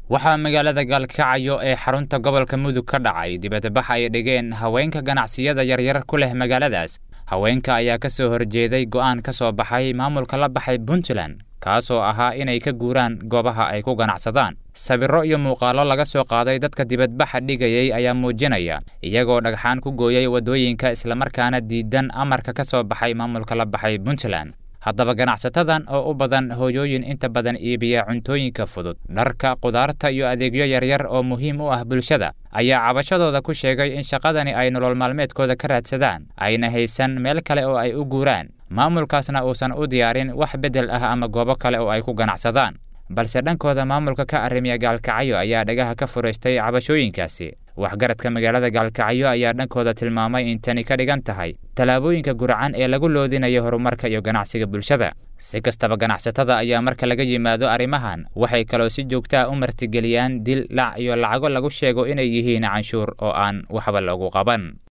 waxaa magaalada gaalkacyo ee xarunta gobolka mudug ka dhacay dibadbax ay dhigeen haweenka ganacsiyada yaryar ku leh magaaladaas haweenka ayaa ka soo horjeeday go'aan ka soo baxay maamulka la baxay puntland kaasoo ahaa inay ka guuraan goobaha ay ku ganacsadaan sawirro iyo muuqaallo laga soo qaaday dadka dibadbaxa dhigayay ayaa muujinaya iyagoo dhagxaan ku gooyay waddooyinka islamarkaana diidan amarka ka soo baxay maamulka la baxay puntland haddaba ganacsatadan oo u badan hooyooyin inta badan iibiya cuntooyinka fudud dharka qudaarta iyo adeegyo yaryar oo muhiim u ah bulshada ayaa cabashadooda ku sheegay in shaqadani ay nolol maalmeedkooda ka raadsadaan ayna haysan meel kale oo ay u guuraan maamulkaasna uusan u diyaarin wax beddel ah ama goobo kale oo ay ku ganacsadaan balse dhankooda maamulka ka arrimiya gaalkacyo ayaa dhagaha ka furaystay cabashooyinkaasi waxgaradka magaalada gaalkacyo ayaa dhankooda tilmaamay in tani ka dhigan tahay tallaabooyinka guracan ee lagu loodinayo horumarka iyo ganacsiga bulshada si kastaba ganacsatada ayaa marka laga yimaado arrimahan waxay kaloo si joogtaa u martigeliyaan dil lac iyo lacago lagu sheego inay yihiin canshuur oo aan waxba loogu qaban